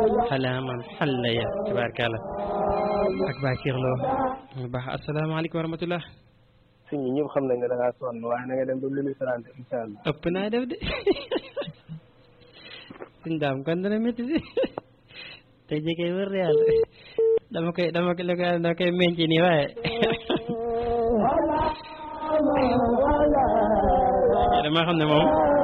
xalaaman xalla ya tabaarkalla ak Bakir Lo mu baax asalaamaaleykum wa rahmatullah suñ ñi ñëpp xam nañ ne da ngaa sonn waaye na nga dem ba minuit trente incha allah ëpp naa def de suñ daam kon dana métti si tey jii kay wër yàlla dama koy dama koy dama koy menci nii waaye dama xam ne moom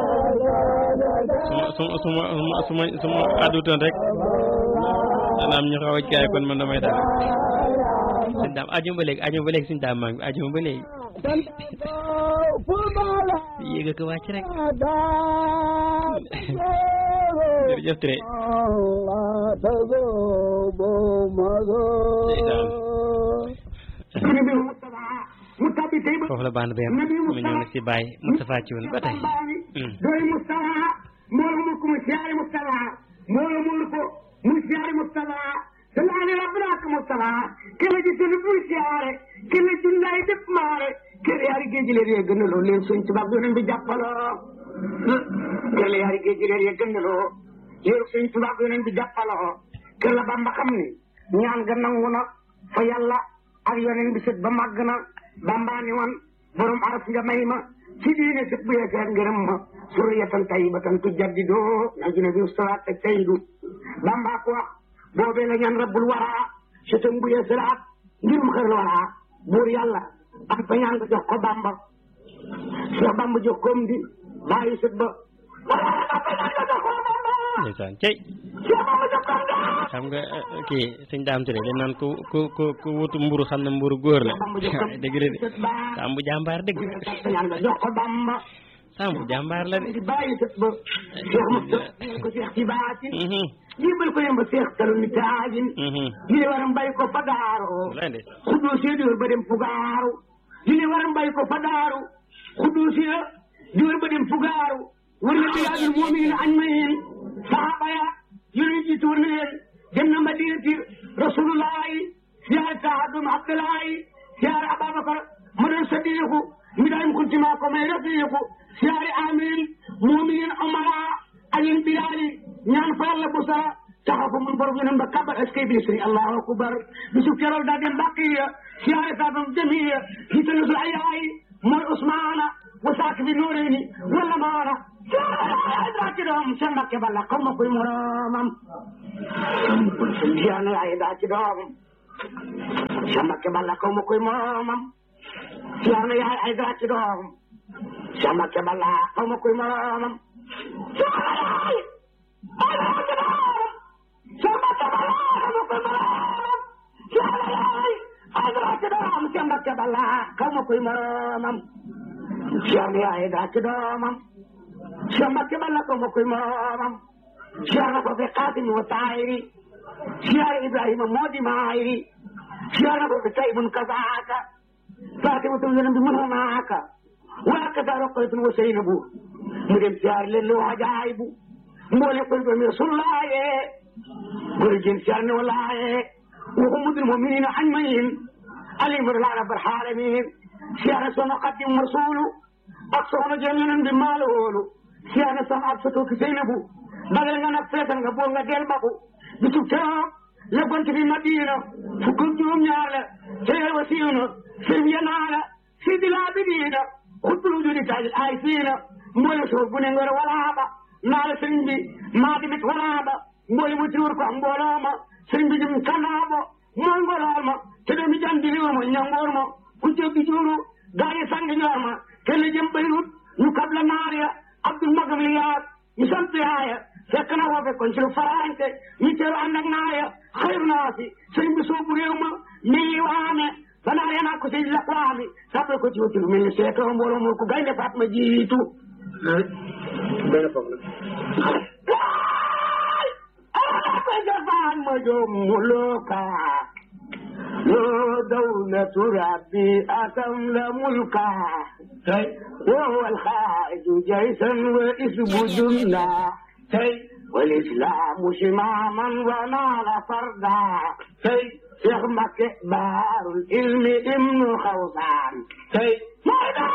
suma suma suma suma suma àddutoon rek dana am ñu xaw a caay kon man damay daal suñ daam ajuma ba léegi ajuma ba léegi suñ daam maa ngi ajuma ba léegi yéeg ko wàcc rek jërëjëf Touré foofu la band bi am mu ñëw nag si Baye Moustapha Thioune ba tey doy Moustapha mboolo mu ko mu siyaare Moustapha mboolo mu ko mu siyaare Moustapha salaani rabbanaaka Moustapha kele ji sunu buy siyaare kele junnaay def maare kele yaari géej leen yee gën a loo leen suñ tubaab doon bi jàppaloo kele yaari géej leen yee gën a loo leen suñ tubaab doon bi jàppaloo kele Bamba xam ni ñaan ga nangu na fa yàlla ak yoneen bi sët ba màgg na Bamba ni woon borom araf nga may ma ci diine sët bu yeesee ngërëm ma suriyatan tayyibatan tujaddidu najina bi ustawaat te tayyidu Bamba ko wax boobee la ñaan rabbul waraa sëtam bu yeesalaat ngirum xër waraa buur yàlla ak fa ñaan ko jox ko Bamba Cheikh Bamba jox koom di bàyyi sët ba ndeysaan cey xam nga kii sëñ daam Touré dañ naan ku ku ku ku wutu mburu xam ne mburu góor la dëgg la de Sambu jàmbaar dëgg ñaan nga jox ko Bamba Sambu jàmbaar la de di bàyyi sët ba Cheikh Moustapha ko Cheikh ci baatin jibal ko yemba Cheikh talu ni taajin jile waram bay ko fa daaro xuddoo si diwër ba dem fugaaru jile waram bay ko fa daaru xuddoo si diwër ba dem fugaaru war na bilaadul mu'minin añ ma yeen saaba ya yonent ji tuur na leen dem na madinati rasulullahi siyaare saadum abdullahi siyaare ababakar ma doon sadiiku mi daan kuntima ko may rafiiku siyaare amin mu'minin omara ayin bilaali ñaan fa yàlla bu sara taxaw ko mun borom yonen ba kabar est-ce que bi sëriñ allahu akbar bisu kerool daa dem baqiya siyaare saadum jamiya hitanasul ayayi mooy usmaana wa saak bi nooreeni wala maana daa ci doom seen mbakke balla xaw ma koy moromam siyaane ay daa ci doom seen mbakke balla xaw ma koy moromam siyaane yaay ay daa ci doom seen mbakke balla xaw ma koy moromam siyaane yaay ay daa ci doom seen mbakke balla xaw ma koy moromam siyaane yaay ay daa ci doom seen mbakke balla xaw ma koy moromam siyaane yaay daa ci doomam Cheikh Mbacke balla ko ma koy moromam Cheikh na ko fi Xaasim wa Taayiri Cheikh Ibrahima moo di maayiri Cheikh na ko fi Taybun kazaaka Fatimatu yonent bi mën naaka waa kasa Roqaytun wa Seynabu mu dem siyaar leen lu ajaayibu mboole ko doomi Rasulullaaye gori jëm siyaar ne walaaye wa ummul mu'miniina ajma'iin alimul rabbal aalamiin siyaar sono Xaadimu Rasuulu ak soxna jëm yonent bi maalo woolu siyaane sama ak soto ki Seynabu bagal nga nag feetal nga bool nga del baku bisu keroog la gont fi Madina fukk ak juróom ñaar la teel wa siiw na sëriñ ya naa la sidi laa bi diina xutbulu judi taajil ay fiina mboole soor bu ne ngor walaaba naa la sëriñ bi maa dimit walaaba mboole mu tiwur ko ak mbooloo ma sëriñ bi jëm kanaabo moo ngolool ma te doomi jam di riwa ma ñangoor ma ku jéggi juuru gaa yi sang ñoor ma kelle jëm Beyrut ñu kab la naar ya Abdul Magam li yaar ñu sant yaaya fekk na woo fekkoon ci lu faraante ñu teeru ànd ak naaya xayru naa si sëriñ bi soobu réew ma mi ngi waame ba naar ya naa ko si lakwaami sàppal ko ci wuti lu mel ni seetoo mbooloo moo ko gaynde faat ma jiitu benn foofu la ko jafaan ma joom muluka yoo dawlatu rabbi atam la mulka وهو الخارج جيشا واسم جنة والإسلام شماما ونال فردا شيخ مكة بار العلم ابن خوصان ميدان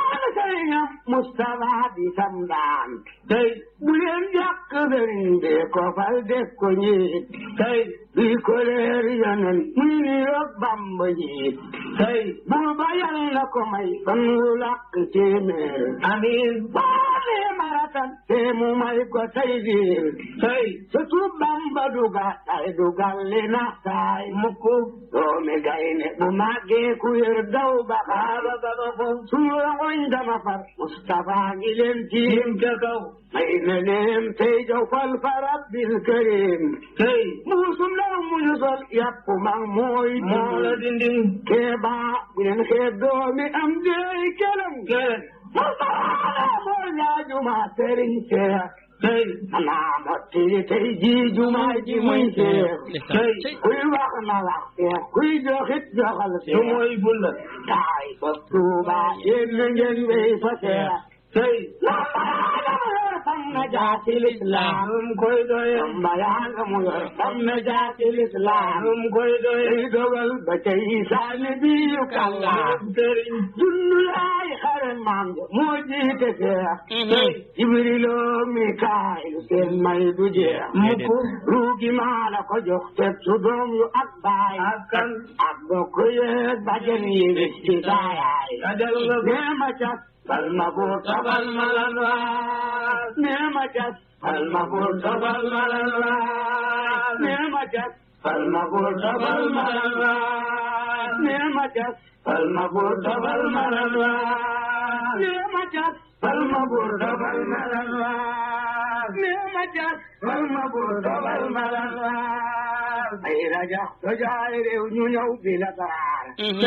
sëriñam Moustapha di sam daan tey bu leen jàkk sëriñ bi ko fal def ko njiit tey bi ko leer yonen muy ni yog Bamba njiit tey buur ba yal na ko may fan wu làkk téeméer amiin baale maratan te mu may ko tey biir tey surtout Bamba duga tay dugal li nax taay mukk doomi gayne bu màggee ku yër daw ba xaaba ba ba ko suñu rangoñ dama far Moustapha ngi leen tiim ca kaw may na leen tey jaw fal fa rabbil karim tey muusum law muñu sol yàpp mag mooy moo la dindin keeba bu leen xeeb doomi am dey kelam kelen Moustapha moo ñaajuma sëriñ Seex tey xanaa mottili tey jii jumaa ji muy seex tey kuy wax na wax seex kuy joxit joxal seex su mooy bulla taay ba tuuba yéen na ngeen wéy fa seex tey fam na jaati lislaam num koy doye mbayaanga mu yor fam na jaati lislaam num koy doye dogal ba tey saani biyu kalla sëriñ dundu yaay xare maam moo jiite seex tey jibrilo mikaayil seen may du jeex mukk ruugi maa la ko jox teg su doom yu ak baay ak kan ak bokk yeeg bajen yi wis ci saayaay neema cas Palma bota palma lanwa, nema jas. Palma bota palma lanwa, nema jas. Palma bota palma lanwa, nema jas. Palma bota palma lanwa, nema jas. Palma bota palma lanwa, nema jas. Palma bota palma lanwa. Ay raja, raja rew ñu ñëw bi la dara.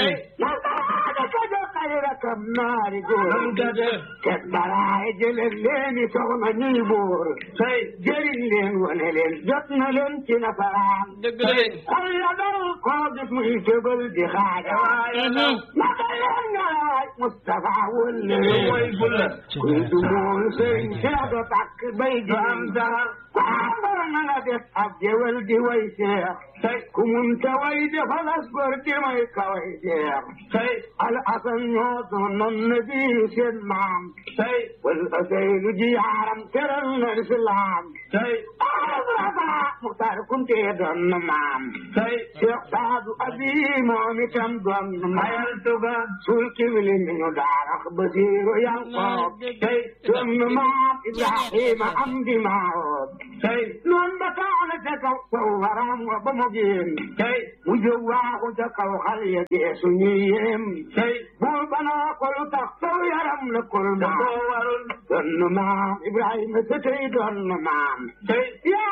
kam naari góor te baraay jëleen leeni soxna ñuy buur tey jëriñ leen wane leen jot na leen ci nasaraan xol ya dal koo gis muy tëbal di xaaja waaye naka leen nga laaj Moustapha wëlle mooy bulla kuy du mool sëriñ seex do takk bay di am dara ambar na nga def ab jëwal di way seex tey ku mun ta way defalas gor di may kaway seex tey al asan ñoo doon non na bii seen maam tey wal asaylu ji yaaram teral na lislaam tey araba muxtaar kunte doon na maam tey Cheikh Saadu Abi moom itam doon na mayal tuga sul kibli mi ñu daarax basiiru Yanqoob tey doon na maam Ibrahima am di maawoob tey noon ba taana ca kaw saw waram wa ba mu génn tey mu jóg waaxu ca kaw xal ya geesu ñuy yéem tey buur banaa ko lu tax saw yaram la kol maam doon na maam Ibrahima te tey doon na maam tey